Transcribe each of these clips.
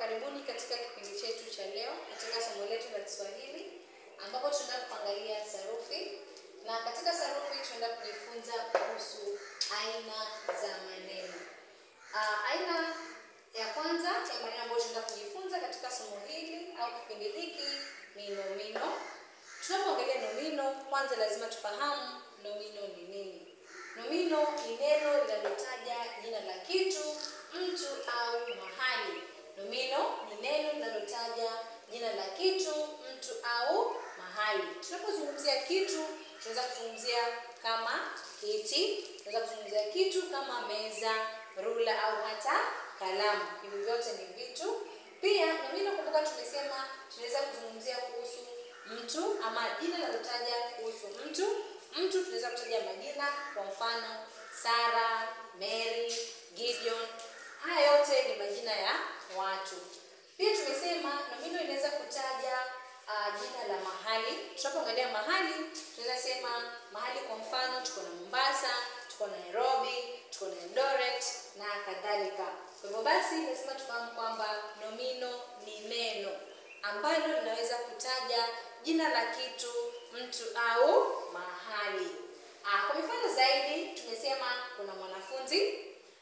Karibuni katika kipindi chetu cha leo katika somo letu la Kiswahili ambapo tunaenda kuangalia sarufi, na katika sarufi tunaenda kujifunza kuhusu aina za maneno. Ah, aina ya kwanza ya maneno ambayo tunaenda kujifunza katika somo hili au kipindi hiki ni nomino. Tunapoongelea nomino, kwanza lazima tufahamu nomino ni nini. Nomino ni neno linalotaja jina la kitu, mtu au mahali. Nomino ni neno linalotaja jina la kitu, mtu au mahali. Tunapozungumzia kitu, tunaweza kuzungumzia kama kiti, tunaweza kuzungumzia kitu kama meza, rula au hata kalamu. Hivi vyote ni vitu. Pia nomino, kumbuka, tumesema tunaweza kuzungumzia kuhusu mtu ama jina linalotaja kuhusu mtu. Mtu tunaweza kutaja majina, kwa mfano Sara, Mary, Gideon. Haya yote ni majina ya watu. Pia tumesema nomino inaweza kutaja uh, jina la mahali. Tunapoangalia mahali, tunaweza sema mahali, kwa mfano tuko na Mombasa, tuko na Nairobi, tuko na Eldoret na kadhalika. Kwa hivyo basi, lazima tufahamu kwamba nomino ni neno ambalo linaweza kutaja jina la kitu, mtu au mahali. Ah, kwa mifano zaidi tumesema kuna mwanafunzi,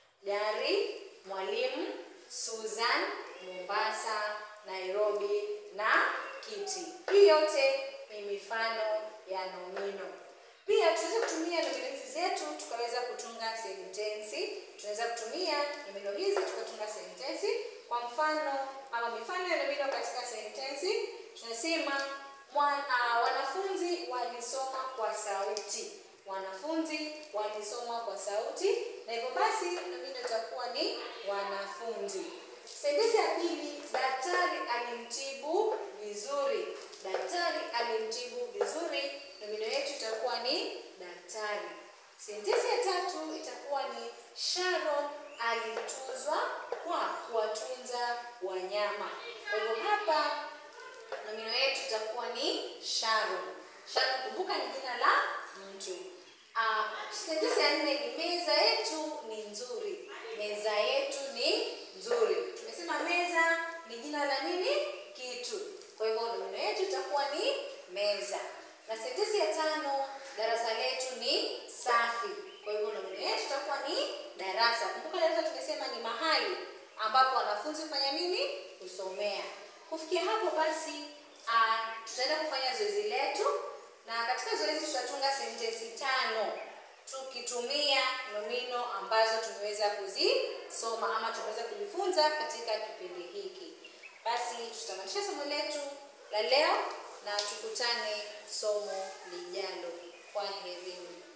gari, mwalimu, Susan, Mombasa, Nairobi na kiti. Hii yote ni mifano ya nomino. Pia tunaweza kutumia nomino hizi zetu tukaweza kutunga sentensi. Tunaweza kutumia nomino hizi tukatunga sentensi. Kwa mfano ama mifano ya nomino katika sentensi tunasema mwan, uh, wanafunzi walisoma kwa sauti. Wanafunzi walisoma kwa sauti, na hivyo basi nomino itakuwa ni wanafunzi. Sentensi ya pili, daktari alimtibu vizuri. Daktari alimtibu vizuri, nomino yetu itakuwa ni daktari. Sentensi ya tatu itakuwa ni Sharon alituzwa kwa kuwatunza wanyama. Kwa hivyo hapa nomino yetu itakuwa ni Sharon. Sharon, kumbuka, ni jina la mtu. Uh, sentensi ya nne ni meza yetu ni nzuri. Meza yetu ni nzuri. Tumesema meza ni jina la nini? Kitu. Kwa hivyo nomino yetu itakuwa ni meza. Na sentensi ya tano, darasa letu ni safi. Kwa hivyo nomino yetu itakuwa ni darasa. Kumbuka darasa tumesema ni mahali ambapo wanafunzi hufanya nini? Husomea. Kufikia hapo basi, uh, tutaenda kufanya zoezi letu, na katika zoezi tutatunga sentensi tano tukitumia nomino ambazo tumeweza kuzisoma ama tumeweza kujifunza katika kipindi hiki. Basi tutamatisha somo letu la leo na tukutane somo lijalo. Kwaherini.